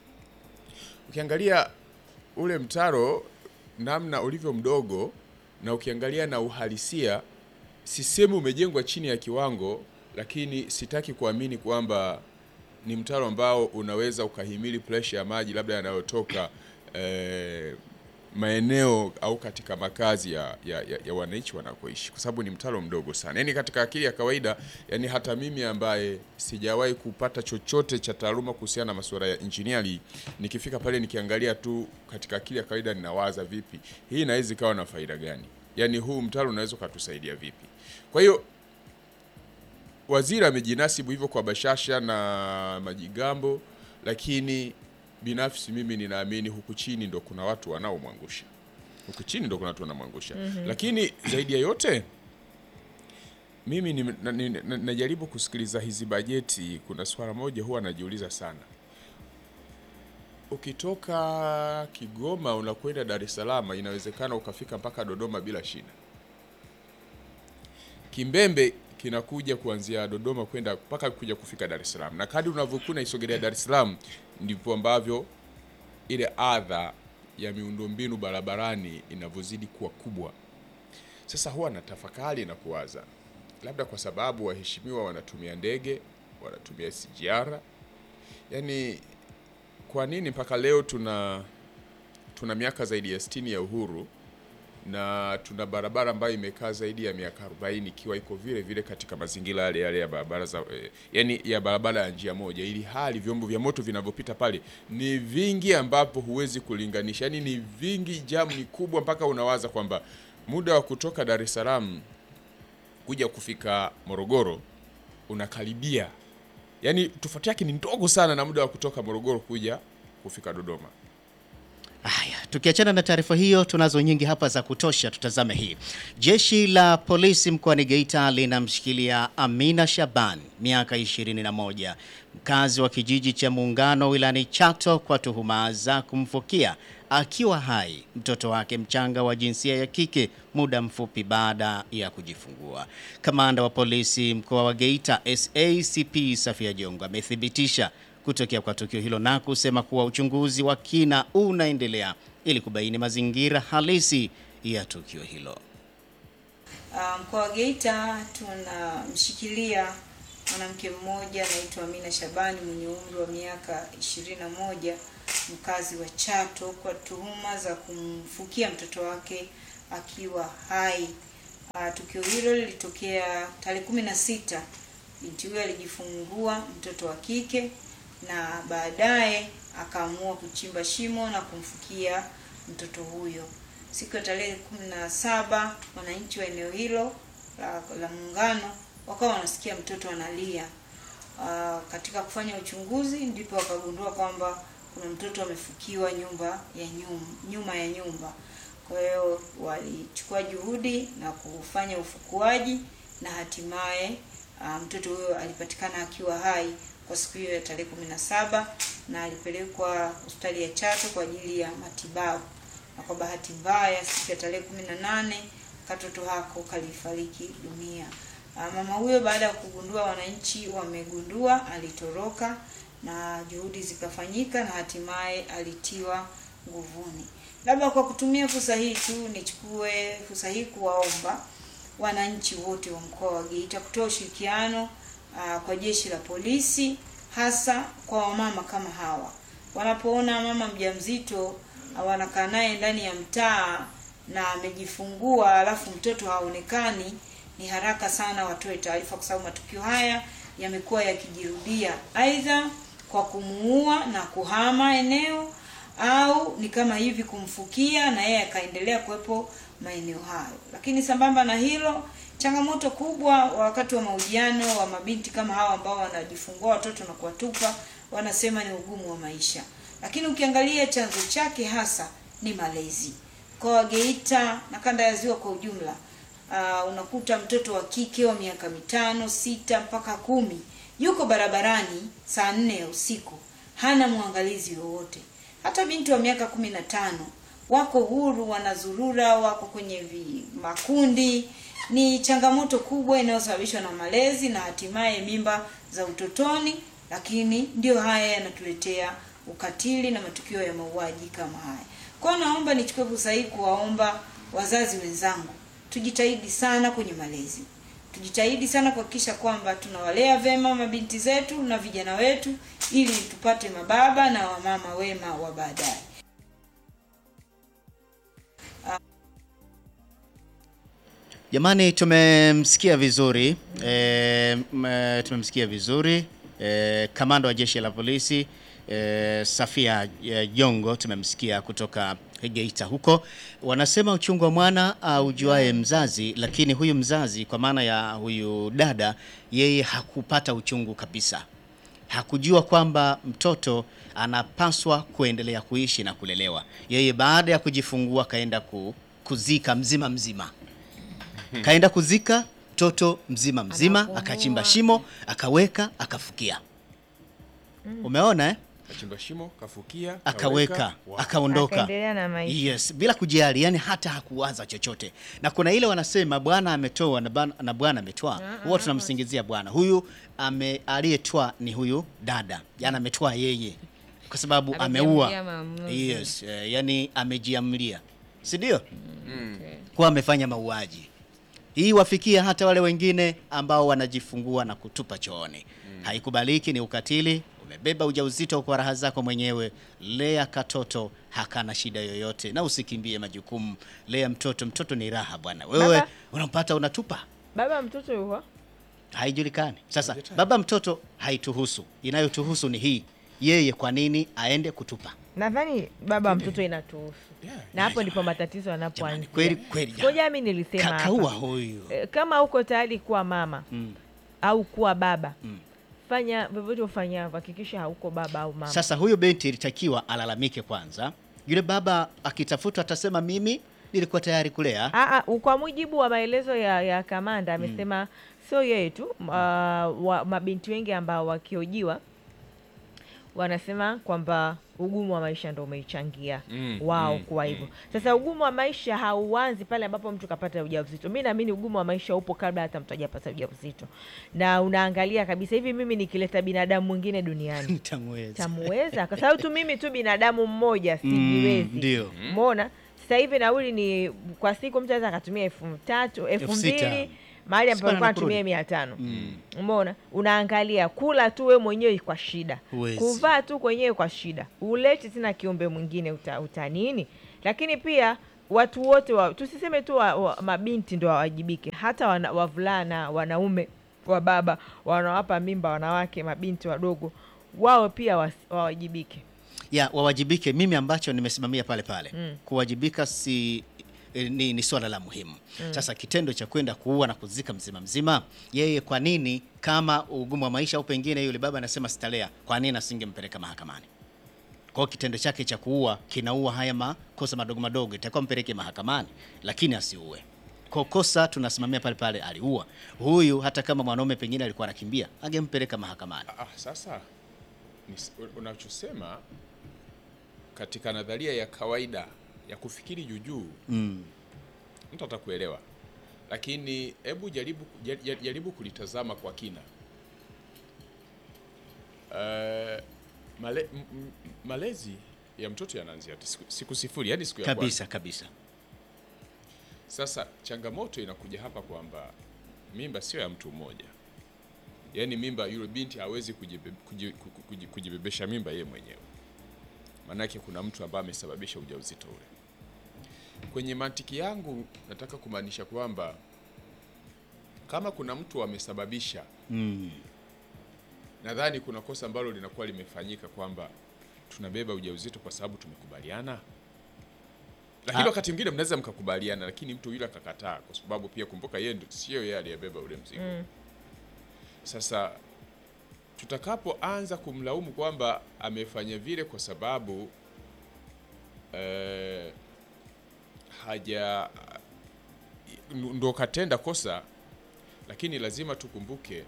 Ukiangalia ule mtaro namna ulivyo mdogo na ukiangalia na uhalisia, sisemi umejengwa chini ya kiwango, lakini sitaki kuamini kwamba ni mtaro ambao unaweza ukahimili presha ya maji labda yanayotoka eh, maeneo au katika makazi ya, ya, ya, ya wananchi wanakoishi, kwa sababu ni mtaro mdogo sana. Yaani katika akili ya kawaida, yani hata mimi ambaye sijawahi kupata chochote cha taaluma kuhusiana na masuala ya engineering, nikifika pale nikiangalia tu katika akili ya kawaida, ninawaza vipi hii inaweza ikawa na faida gani? Yaani huu mtaro unaweza ukatusaidia vipi? Kwa hiyo waziri amejinasibu hivyo kwa bashasha na majigambo, lakini binafsi mimi ninaamini huku chini ndo kuna watu wanaomwangusha, huku chini ndo kuna watu wanamwangusha. Lakini zaidi ya yote mimi ni- na- ni- na- najaribu kusikiliza hizi bajeti. Kuna swala moja huwa najiuliza sana, ukitoka Kigoma unakwenda Dar es Salaam, inawezekana ukafika mpaka Dodoma bila shida. Kimbembe kinakuja kuanzia Dodoma kwenda mpaka kuja kufika Dar es Salaam, na kadri unavyokuwa unaisogelea Dar es Salaam ndipo ambavyo ile adha ya miundombinu barabarani inavyozidi kuwa kubwa. Sasa huwa natafakari na kuwaza, labda kwa sababu waheshimiwa wanatumia ndege, wanatumia SGR, yaani kwa nini mpaka leo tuna tuna miaka zaidi ya 60 ya uhuru na tuna barabara ambayo imekaa zaidi ya miaka 40 ikiwa iko vile vile katika mazingira yale yale ya barabara za eh, yani ya barabara ya njia moja, ili hali vyombo vya moto vinavyopita pale ni vingi, ambapo huwezi kulinganisha, yani ni vingi, jamu ni kubwa, mpaka unawaza kwamba muda wa kutoka Dar es Salaam kuja kufika Morogoro unakaribia, yani tofauti yake ni ndogo sana na muda wa kutoka Morogoro kuja kufika Dodoma. Haya, tukiachana na taarifa hiyo, tunazo nyingi hapa za kutosha. Tutazame hii. Jeshi la polisi mkoani Geita linamshikilia Amina Shaban, miaka 21, mkazi wa kijiji cha Muungano wilayani Chato kwa tuhuma za kumfukia akiwa hai mtoto wake mchanga wa jinsia ya kike muda mfupi baada ya kujifungua. Kamanda wa polisi mkoa wa Geita SACP Safia Jongo amethibitisha kutokea kwa tukio hilo na kusema kuwa uchunguzi wa kina unaendelea ili kubaini mazingira halisi ya tukio hilo. Ah, Mkoa wa Geita tunamshikilia mwanamke mmoja anaitwa Amina Shabani mwenye umri wa miaka 21 mkazi wa Chato kwa tuhuma za kumfukia mtoto wake akiwa hai. Ah, Tukio hilo lilitokea tarehe kumi na sita. Binti huyo alijifungua mtoto wa kike na baadaye akaamua kuchimba shimo na kumfukia mtoto huyo. Siku ya tarehe kumi na saba wananchi wa eneo hilo la, la Muungano wakawa wanasikia mtoto analia. Ah, katika kufanya uchunguzi ndipo wakagundua kwamba kuna mtoto amefukiwa nyumba ya nyuma, nyuma ya nyumba. Kwa hiyo walichukua juhudi na kufanya ufukuaji na hatimaye ah, mtoto huyo alipatikana akiwa hai kwa siku hiyo ya tarehe kumi na saba na alipelekwa hospitali ya Chato kwa ajili ya matibabu, na kwa bahati mbaya siku ya tarehe kumi na nane katoto hako kalifariki dunia. Ah, Mama huyo baada ya kugundua, wananchi wamegundua, alitoroka na juhudi zikafanyika na hatimaye alitiwa nguvuni. Labda kwa kutumia fursa hii tu nichukue fursa hii kuwaomba wananchi wote wa mkoa wa Geita kutoa ushirikiano ah, kwa jeshi la polisi, hasa kwa wamama kama hawa wanapoona mama mjamzito ah, wanakaa naye ndani ya mtaa na amejifungua alafu mtoto haonekani, ni haraka sana watoe taarifa, kwa sababu matukio haya yamekuwa yakijirudia, aidha kwa kumuua na kuhama eneo au ni kama hivi kumfukia na yeye akaendelea kuwepo maeneo hayo. Lakini sambamba na hilo, changamoto kubwa wakati wa mahojiano wa mabinti kama hawa ambao wanajifungua watoto na kuwatupa, wanasema ni ugumu wa maisha, lakini ukiangalia chanzo chake hasa ni malezi. Mkoa wa Geita na kanda ya Ziwa kwa ujumla, uh, unakuta mtoto wa kike wa miaka mitano, sita mpaka kumi yuko barabarani saa nne ya usiku, hana mwangalizi wowote. Hata binti wa miaka kumi na tano wako huru, wanazurura, wako kwenye vi, makundi. Ni changamoto kubwa inayosababishwa na malezi na hatimaye mimba za utotoni, lakini ndio haya yanatuletea ukatili na matukio ya mauaji kama haya. Kwa hiyo naomba nichukue fursa hii kuwaomba wazazi wenzangu, tujitahidi sana kwenye malezi, tujitahidi sana kuhakikisha kwamba tunawalea vema mabinti zetu na vijana wetu, ili tupate mababa na wamama wema wa baadaye. Jamani, tumemsikia vizuri e, tumemsikia vizuri e, kamanda wa jeshi la polisi eh, Safia eh, Jongo tumemsikia kutoka Geita huko, wanasema uchungu wa mwana aujuae mzazi, lakini huyu mzazi kwa maana ya huyu dada, yeye hakupata uchungu kabisa, hakujua kwamba mtoto anapaswa kuendelea kuishi na kulelewa. Yeye baada ya kujifungua kaenda ku, kuzika mzima mzima kaenda kuzika mtoto mzima mzima, Anapumua. akachimba shimo akaweka akafukia. Umeona eh? Kachimba shimo, kafukia, Akaweka kaweka, wa- akaondoka, Akaendelea na maisha. yes, bila kujali, yani hata hakuwaza chochote. Na kuna ile wanasema bwana ametoa na bwana- na bwana ametoa, huwa tunamsingizia bwana huyu ame aliyetoa ni huyu dada, yani ametoa yeye kwa sababu ameua. Amejiamulia maamuzi. Yes, eh, yani amejiamlia, si ndio? Kwa amefanya mauaji. Hii wafikia hata wale wengine ambao wanajifungua na kutupa chooni. Haikubaliki, ni ukatili. Umebeba ujauzito kwa raha zako mwenyewe, lea katoto, hakana shida yoyote, na usikimbie majukumu. Lea mtoto, mtoto ni raha bwana. Wewe Baba. unampata unatupa, Baba mtoto yuko haijulikani. Sasa baba mtoto haituhusu, inayotuhusu ni hii, yeye kwa nini aende kutupa? nadhani baba mtoto inatuhusu Yeah. na hapo ndipo matatizo Jamani, yanapoanzia. kweli kweli, Ngoja mimi nilisema Ka- hapa. kaua huyu Eh, kama uko tayari kuwa mama Mm. au kuwa baba Mm. fanya vyovyote ufanyavyo, hakikisha hauko baba au mama. Sasa huyo binti ilitakiwa alalamike kwanza. Yule baba akitafutwa atasema mimi nilikuwa tayari kulea. Aa, kwa mujibu wa maelezo ya, ya kamanda amesema sio yeye tu uh, wa, mabinti wengi ambao wakiojiwa wanasema kwamba ugumu wa maisha ndo umeichangia Mm, wao mm, kuwa hivyo. Sasa ugumu wa maisha hauanzi pale ambapo mtu kapata ujauzito. Mi naamini ugumu wa maisha upo kabla hata mtu hajapata ujauzito, na unaangalia kabisa hivi, mimi nikileta binadamu mwingine duniani Nitamweza. tamuweza kwa sababu tu mimi tu binadamu mmoja sijiwezi. ndio. Umeona, sasa hivi nauli ni kwa siku mtu anaweza akatumia elfu tatu elfu Elfu sita. mbili mahali ambapo Sipana alikuwa na anatumia kurudi. mia tano Umeona, unaangalia kula tu we mwenyewe kwa shida, Huwezi. kuvaa tu kwenyewe kwa shida, uleti tena kiumbe mwingine uta, uta nini? Lakini pia watu wote wa, tusiseme tu wa, wa, mabinti ndo wawajibike, hata wana, wavulana wanaume wa baba wanawapa mimba wanawake mabinti wadogo wao pia wasi- wawajibike. Ya wawajibike. Mimi ambacho nimesimamia pale pale Mm. kuwajibika si eh, ni, ni swala la muhimu. Sasa kitendo cha kwenda kuua na kuzika mzima mzima, yeye kwa nini, kama ugumu wa maisha au pengine yule baba anasema sitalea, kwa nini asingempeleka mahakamani? Kwa hiyo kitendo chake cha kuua kinaua haya makosa madogo madogo, itakuwa mpeleke mahakamani, lakini asiue. Kwa kosa tunasimamia pale pale, aliua huyu. Hata kama mwanaume pengine alikuwa anakimbia, angempeleka mahakamani. Ah, sasa ni- unachosema katika nadharia ya kawaida ya kufikiri juujuu Mm. mtu atakuelewa, lakini hebu jaribu, jaribu, jaribu kulitazama kwa kina. Uh, male, m, m, malezi ya mtoto yanaanzia siku, siku sifuri, yani siku ya kwanza. Kabisa kabisa. Sasa changamoto inakuja hapa kwamba mimba sio ya mtu mmoja, yaani mimba, yule binti hawezi kujibe- kuji- ku- ku- kuji- kujibebesha mimba yeye mwenyewe, maanake kuna mtu ambaye amesababisha ujauzito ule. Kwenye mantiki yangu nataka kumaanisha kwamba kama kuna mtu amesababisha, Mm. nadhani kuna kosa ambalo linakuwa limefanyika kwamba tunabeba ujauzito kwa sababu tumekubaliana lakini Ah. wakati mwingine mnaweza mkakubaliana, lakini mtu yule akakataa, kwa sababu pia kumbuka, yeye ndio sio yeye aliyebeba ule mzigo. Sasa tutakapoanza kumlaumu kwamba amefanya vile kwa sababu eh, haja ndo katenda kosa, lakini lazima tukumbuke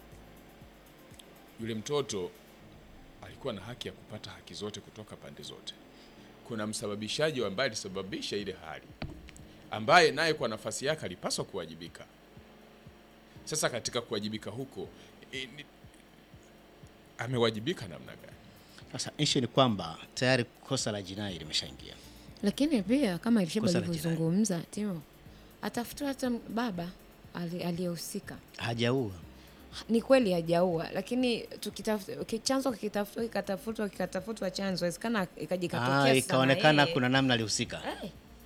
yule mtoto alikuwa na haki ya kupata haki zote kutoka pande zote. Kuna msababishaji ambaye alisababisha ile hali, ambaye naye kwa nafasi yake alipaswa kuwajibika. Sasa katika kuwajibika huko e, ni, amewajibika namna gani? Sasa issue ni kwamba tayari kosa la jinai limeshaingia. Lakini pia kama Elisheba Kosa la alivyozungumza Timo, atafutiwa hata baba ali- aliyehusika. Hajaua. Ni kweli hajaua, lakini tukitafuta ki- chanzo kikitafutwa kikatafutwa kikatafutwa chanzo, inawezekana ikaja ikatokea Ah, sasa na ikaonekana yeye- kuna namna alihusika. Eh,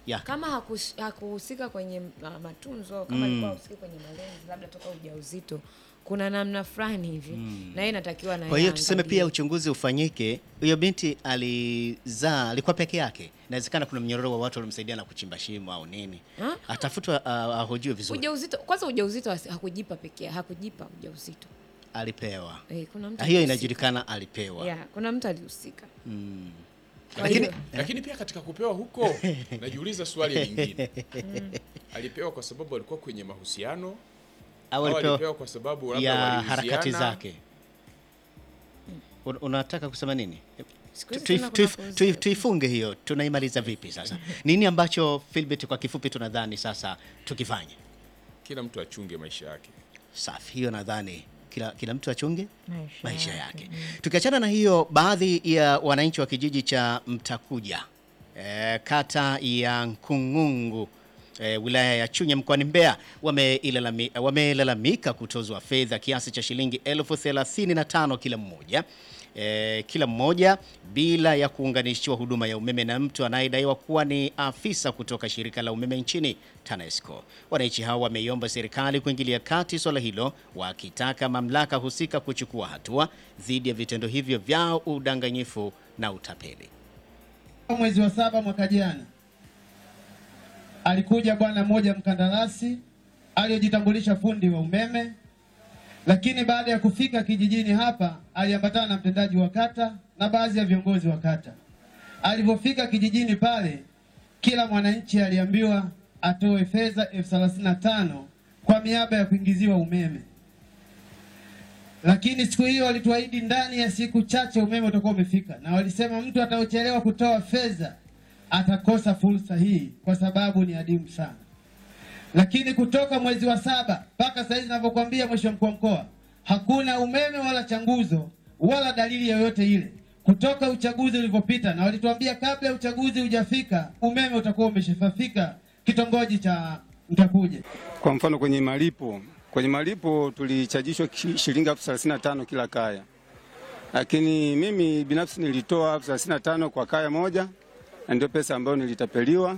Ya. kama hakush- hakuhusika kwenye ma- matunzo kama alikuwa hahusiki kwenye malezi labda toka ujauzito kuna namna fulani hivi na yeye inatakiwa na Kwa hiyo yeye tuseme aangalie. pia uchunguzi ufanyike. Huyo binti alizaa, alikuwa peke yake, inawezekana kuna mnyororo wa watu waliomsaidia na kuchimba shimo au nini, Ha? atafutwa, uh, ahojiwe vizuri. ujauzito kwanza ujauzito asi- hakujipa pekee hakujipa ujauzito Alipewa, eh, kuna mtu Ah, hiyo alihusika. inajulikana, alipewa. yeah, kuna mtu alihusika Kwa lakini, hiyo- lakini pia katika kupewa huko najiuliza swali lingine alipewa kwa sababu alikuwa kwenye mahusiano Au au alipewa alipewa kwa sababu labda ya waliuziana? harakati zake. Un- Unataka kusema nini? Siku hizi Tu- tena tuif- kuna tuif- kuuzia. Tuifunge hiyo, tunaimaliza vipi sasa? Nini ambacho Philbert, kwa kifupi, tunadhani sasa tukifanye? kila mtu achunge maisha yake Safi, hiyo nadhani kila, kila mtu achunge Maisha maisha yake. yake. Tukiachana na hiyo, baadhi ya wananchi wa kijiji cha Mtakuja e, kata ya Nkungungu e, wilaya ya Chunya mkoani Mbeya wameilalami- wamelalamika kutozwa fedha kiasi cha shilingi elfu thelathini na tano kila mmoja e, kila mmoja bila ya kuunganishiwa huduma ya umeme na mtu anayedaiwa kuwa ni afisa kutoka shirika la umeme nchini TANESCO. Wananchi hao wameiomba serikali kuingilia kati swala hilo, wakitaka mamlaka husika kuchukua hatua dhidi ya vitendo hivyo vya udanganyifu na utapeli. Mwezi wa saba mwaka jana alikuja bwana mmoja mkandarasi aliyojitambulisha fundi wa umeme, lakini baada ya kufika kijijini hapa aliambatana na mtendaji wa kata na baadhi ya viongozi wa kata. Alipofika kijijini pale, kila mwananchi aliambiwa atoe fedha elfu thelathini na tano kwa miaba ya kuingiziwa umeme lakini siku hiyo walituahidi ndani ya siku chache umeme utakuwa umefika, na walisema mtu ataochelewa kutoa fedha atakosa fursa hii kwa sababu ni adimu sana. Lakini kutoka mwezi wa saba mpaka sasa hivi ninavyokuambia, mheshimiwa mkuu wa mkoa, hakuna umeme wala changuzo wala dalili yoyote ile kutoka uchaguzi ulivyopita, na walituambia kabla ya uchaguzi hujafika umeme utakuwa umeshafika kitongoji cha Mtakuja. Kwa mfano kwenye malipo, kwenye malipo tulichajishwa ki- shilingi elfu thelathini na tano kila kaya, lakini mimi binafsi nilitoa elfu thelathini na tano kwa kaya moja, na ndio pesa ambayo nilitapeliwa.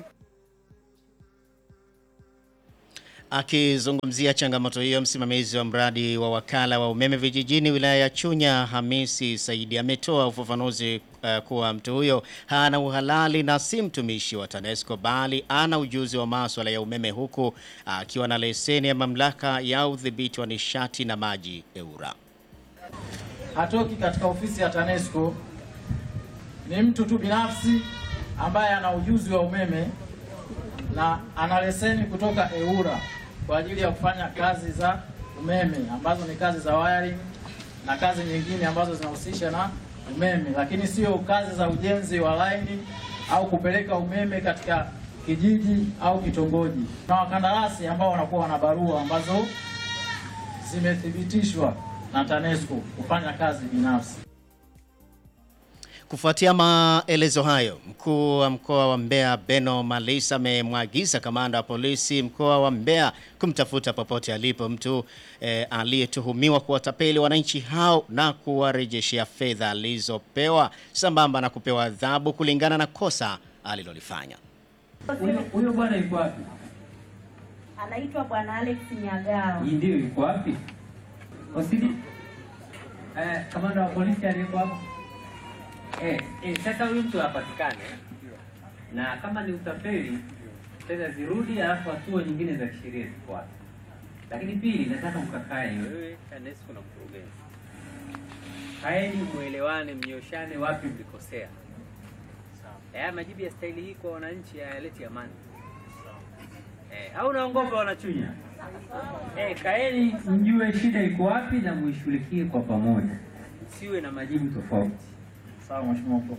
Akizungumzia changamoto hiyo, msimamizi wa mradi wa wakala wa umeme vijijini wilaya ya Chunya, Hamisi Saidi, ametoa ufafanuzi uh, kuwa mtu huyo hana uhalali na si mtumishi wa TANESCO bali ana ujuzi wa maswala ya umeme, huku akiwa na leseni ya mamlaka ya udhibiti wa nishati na maji EWURA. hatoki katika ofisi ya TANESCO, ni mtu tu binafsi ambaye ana ujuzi wa umeme na ana leseni kutoka EWURA kwa ajili ya kufanya kazi za umeme ambazo ni kazi za wiring na kazi nyingine ambazo zinahusisha na umeme, lakini sio kazi za ujenzi wa laini au kupeleka umeme katika kijiji au kitongoji. Na wakandarasi ambao wanakuwa wana barua ambazo zimethibitishwa na TANESCO kufanya kazi binafsi. Kufuatia maelezo hayo, mkuu wa mkoa wa Mbeya Beno Malisa amemwagiza kamanda wa polisi mkoa wa Mbeya kumtafuta popote alipo mtu eh, aliyetuhumiwa kuwatapeli wananchi hao na kuwarejeshea fedha alizopewa sambamba na kupewa adhabu kulingana na kosa alilolifanya. Huyo bwana yuko wapi? Anaitwa Bwana Alex Nyagao. Hii ndio yuko wapi? Osidi eh, kamanda wa polisi aliyeko hapo Eh, eh, sasa huyu mtu apatikane na kama ni utapeli fedha zirudi, alafu hatua nyingine za kisheria zifuate. Lakini pili, nataka mkakae wewe TANESCO na mkurugenzi, kaeni mwelewane, mnyoshane wapi mlikosea. Haya majibu ya staili hii kwa wananchi hayaleti amani. Eh, au naongopa wanachunya? Eh, kaeni mjue shida iko wapi na muishughulikie kwa pamoja, siwe na majibu tofauti. Sawa mheshimiwa mkuu.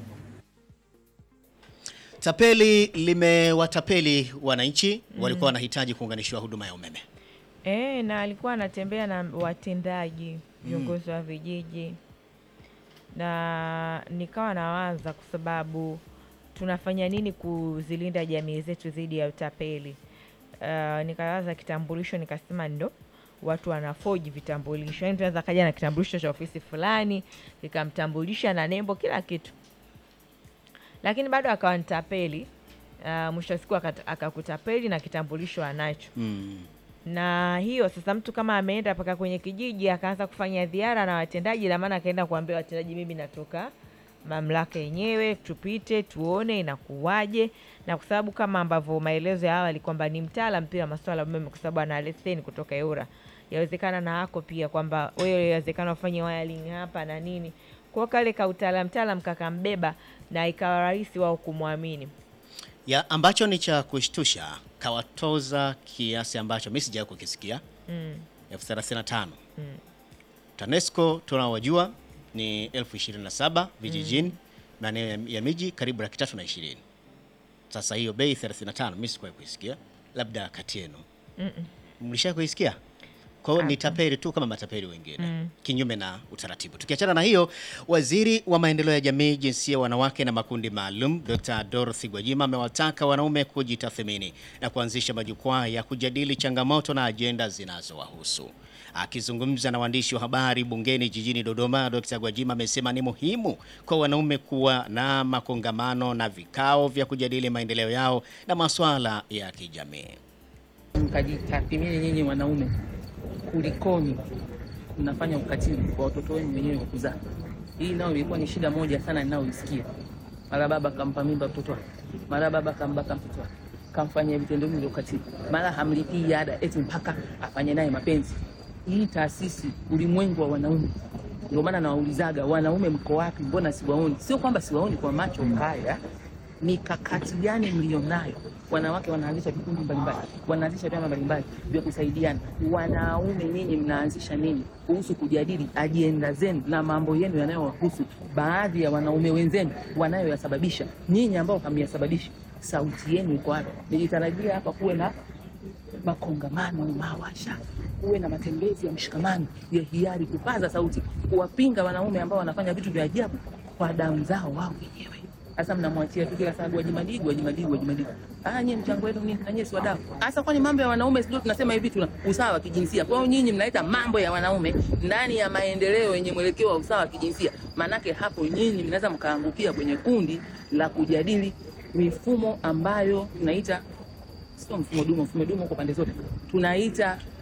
Tapeli limewatapeli wananchi walikuwa wanahitaji kuunganishiwa huduma ya umeme. E, na alikuwa anatembea na watendaji viongozi wa vijiji, na nikawa nawaza kwa sababu tunafanya nini kuzilinda jamii zetu dhidi ya utapeli. Uh, nikawaza kitambulisho, nikasema ndo watu wanafoji vitambulisho, yaani tunaweza kaja na kitambulisho cha ofisi fulani kikamtambulisha na nembo kila kitu, lakini bado akawa nitapeli. Uh, uh, mwisho wa siku akat- akakutapeli na kitambulisho anacho Mm. na hiyo sasa, mtu kama ameenda mpaka kwenye kijiji akaanza kufanya dhiara na watendaji, na maana akaenda kuambia watendaji, mimi natoka mamlaka yenyewe, tupite tuone inakuwaje. Na kwa sababu kama ambavyo maelezo ya awali kwamba ni mtaalam pia wa masuala ya umeme, kwa sababu ana leseni kutoka EWURA, yawezekana na hako pia kwamba wewe, yawezekana ufanye wiring hapa na nini, kwa kale ka utaalam taalam kakambeba, na ikawa rahisi wao kumwamini. ya ambacho ni cha kushtusha kawatoza kiasi ambacho mimi sijawahi kukisikia Mm. elfu thelathini na tano Mm. TANESCO tunawajua ni elfu ishirini na saba vijijini maeneo ya, ya miji karibu laki tatu na ishirini. Sasa hiyo bei 35 mimi sikuwahi kuisikia, labda kati yenu Mm-mm. mlisha kuisikia? Kwa hiyo ni tapeli tu kama matapeli wengine Mm. kinyume na utaratibu. Tukiachana na hiyo, waziri wa maendeleo ya jamii, jinsia, wanawake na makundi maalum Dr. Dorothy Gwajima amewataka wanaume kujitathmini na kuanzisha majukwaa ya kujadili changamoto na ajenda zinazowahusu. Akizungumza na waandishi wa habari bungeni jijini Dodoma, Dr. Gwajima amesema ni muhimu kwa wanaume kuwa na makongamano na vikao vya kujadili maendeleo yao na masuala ya kijamii. mkajitathimini nyinyi wanaume, kulikoni mnafanya ukatili kwa watoto wenu wenyewe wa kuzaa. Hii nayo ilikuwa ni shida moja sana ninayoisikia. Mara baba kampa mimba mtoto wake, mara baba kambaka mtoto wake, kamfanyia vitendo hivi vya ukatili, mara hamlipii ada eti mpaka afanye naye mapenzi. Hii taasisi ulimwengu wa wanaume, ndio maana nawaulizaga wanaume, mko wapi? Mbona siwaoni? Sio kwamba siwaoni kwa macho haya mikakati gani mlionayo? Wanawake wanaanzisha vikundi mbalimbali, wanaanzisha vyama mbalimbali vya kusaidiana. Wanaume nyinyi mnaanzisha nini kuhusu kujadili ajenda zenu na mambo yenu yanayowahusu baadhi ya wanaume wenzenu wanayoyasababisha, nyinyi ambao hamyasababisha? Sauti yenu iko wapi? Nilitarajia hapa kuwe na makongamano, mawasha, kuwe na matembezi ya mshikamano ya hiari, kupaza sauti, kuwapinga wanaume ambao wanafanya vitu vya ajabu kwa damu zao wao wenyewe. Sasa mnamwachia tu kila saa Gwajimadigu, Gwajimadigu, Gwajimadigu. Ah, nyie mchango wenu nini? Na nyie si wadau. Sasa kwani mambo ya wanaume sio tunasema hivi tuna usawa wa kijinsia. Kwa hiyo nyinyi mnaleta mambo ya wanaume ndani ya maendeleo yenye mwelekeo wa usawa wa kijinsia. Maanake hapo nyinyi mnaweza mkaangukia kwenye kundi la kujadili mifumo ambayo tunaita sio mfumo dume, mfumo dume uko pande zote, tunaita